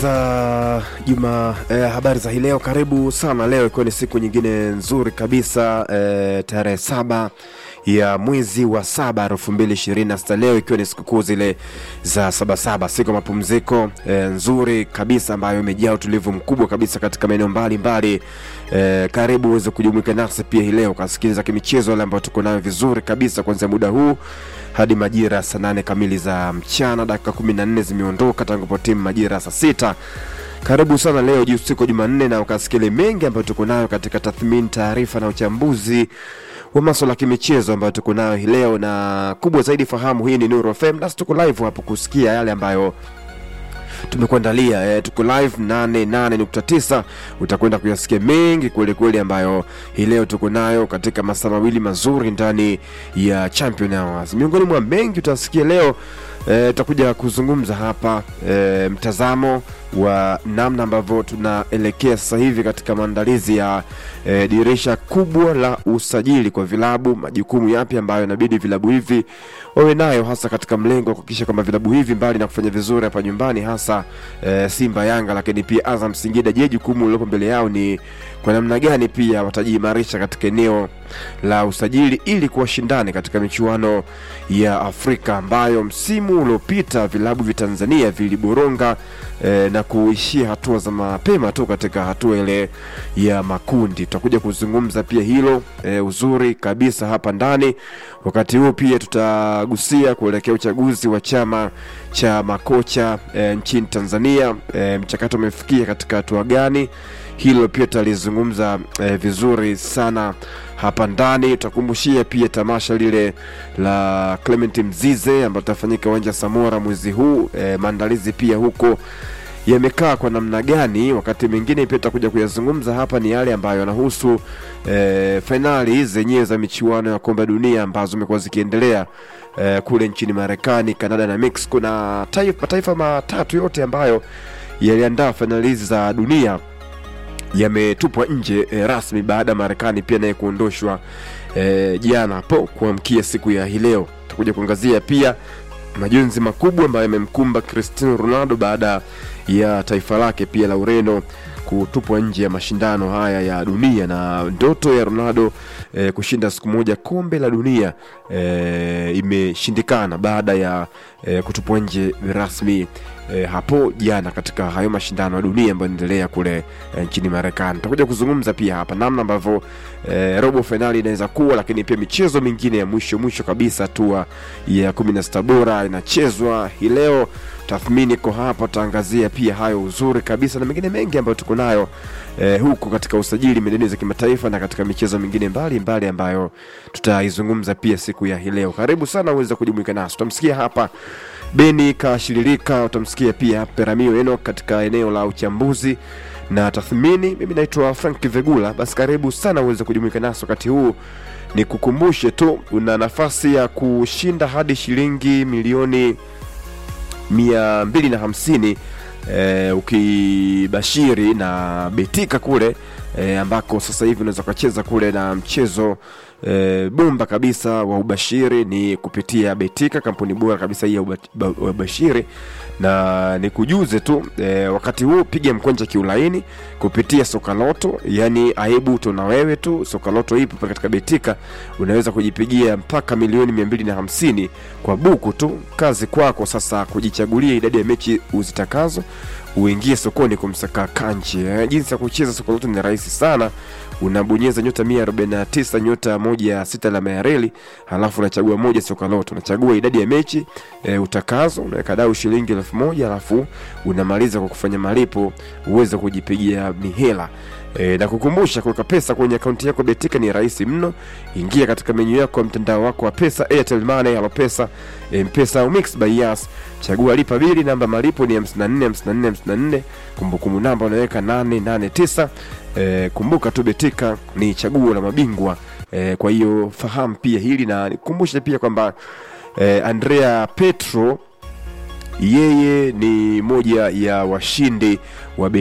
za juma eh, habari za hii leo karibu sana leo ikiwa ni siku nyingine nzuri kabisa eh, tarehe saba ya mwezi wa saba elfu mbili ishirini na sita leo ikiwa ni sikukuu zile za sabasaba siku ya mapumziko eh, nzuri kabisa ambayo imejaa utulivu mkubwa kabisa katika maeneo mbalimbali eh, karibu uweze kujumuika nasi pia hii leo ukasikiliza kimichezo yale ambayo tuko nayo vizuri kabisa kuanzia muda huu hadi majira ya saa nane kamili za mchana dakika kumi na nne zimeondoka tangu po timu majira ya saa sita karibu sana leo juu siku ya jumanne na ukasikile mengi ambayo tuko nayo katika tathmini taarifa na uchambuzi wa maswala ya kimichezo ambayo tuko nayo hii leo na kubwa zaidi fahamu hii ni Nuru FM nasi tuko live hapo kusikia yale ambayo tumekuandalia eh, tuko live 88.9 utakwenda kuyasikia mengi kweli kweli ambayo hii leo tuko nayo katika masaa mawili mazuri ndani ya champion hours miongoni mwa mengi utasikia leo eh, tutakuja kuzungumza hapa eh, mtazamo wa namna ambavyo tunaelekea sasa hivi katika maandalizi ya e, dirisha kubwa la usajili kwa vilabu majukumu yapi ambayo inabidi vilabu hivi wawe nayo hasa katika mlengo wa kuhakikisha kwamba vilabu hivi mbali na kufanya vizuri hapa nyumbani hasa e, simba yanga lakini pia azam singida je jukumu lilopo mbele yao ni kwa namna gani pia watajiimarisha katika eneo la usajili ili kuwa shindani katika michuano ya afrika ambayo msimu uliopita vilabu vya tanzania viliboronga e, na kuishia hatua za mapema tu katika hatua ile ya makundi tutakuja kuzungumza pia hilo e, uzuri kabisa hapa ndani wakati huu pia tutagusia kuelekea uchaguzi wa chama cha makocha e, nchini tanzania e, mchakato umefikia katika hatua gani hilo pia tutalizungumza e, vizuri sana hapa ndani tutakumbushia pia tamasha lile la clement mzize ambalo litafanyika uwanja samora mwezi huu e, maandalizi pia huko yamekaa kwa namna gani wakati mwingine pia tutakuja kuyazungumza hapa ni yale ambayo yanahusu e, fainali zenyewe za michuano ya kombe dunia ambazo zimekuwa zikiendelea e, kule nchini marekani kanada na mexico na taifa, mataifa matatu yote ambayo yaliandaa fainali hizi za dunia yametupwa nje e, rasmi baada ya marekani pia naye kuondoshwa e, jana hapo kuamkia siku ya hii leo tutakuja kuangazia pia majonzi makubwa ambayo yamemkumba cristiano ronaldo baada ya taifa lake pia la ureno kutupwa nje ya mashindano haya ya dunia na ndoto ya ronaldo e, kushinda siku moja kombe la dunia e, imeshindikana baada ya e, kutupwa nje rasmi e, hapo jana katika hayo mashindano ya dunia ambayo inaendelea kule e, nchini marekani tutakuja kuzungumza pia hapa namna ambavyo e, robo fainali inaweza kuwa lakini pia michezo mingine ya mwisho mwisho kabisa hatua ya kumi na sita bora inachezwa hii leo tathmini iko hapa tutaangazia pia hayo uzuri kabisa na mengine mengi ambayo tuko nayo eh, huku katika usajili medani za kimataifa na katika michezo mingine mbalimbali mbali ambayo tutaizungumza pia siku ya hii leo karibu sana uweze kujumuika nasi utamsikia hapa beni kashiririka utamsikia pia peramio eno katika eneo la uchambuzi na tathmini mimi naitwa frank vegula basi karibu sana uweze kujumuika nasi wakati huu ni kukumbushe tu una nafasi ya kushinda hadi shilingi milioni mia mbili na hamsini e, ukibashiri na betika kule e, ambako sasa hivi unaweza ukacheza kule na mchezo e, bomba kabisa wa ubashiri ni kupitia betika kampuni bora kabisa hii ya ubashiri na nikujuze tu e, wakati huu piga mkonja kiulaini kupitia sokaloto yani aibu tuna wewe tu sokaloto ipo katika betika unaweza kujipigia mpaka milioni mia mbili na hamsini kwa buku tu kazi kwako sasa kujichagulia idadi ya mechi uzitakazo uingie sokoni kumsaka kanchi eh, jinsi ya kucheza sokoloto ni rahisi sana unabonyeza nyota 149 nyota moja sita alama ya reli halafu unachagua moja sokaloto unachagua idadi ya mechi e, utakazo unaweka dau shilingi elfu moja halafu unamaliza kwa kufanya malipo uweze kujipigia mihela E, na kukumbusha kuweka pesa kwenye akaunti yako betika ni rahisi mno ingia katika menyu yako ya mtandao wako wa pesa airtel money halo pesa mpesa au mix by yas chagua lipa bili namba malipo ni 54 54 54 kumbukumbu namba unaweka 889 e, kumbuka tu betika ni chaguo la mabingwa e, kwa hiyo fahamu pia hili na nikumbushe pia kwamba e, andrea petro yeye ni moja ya washindi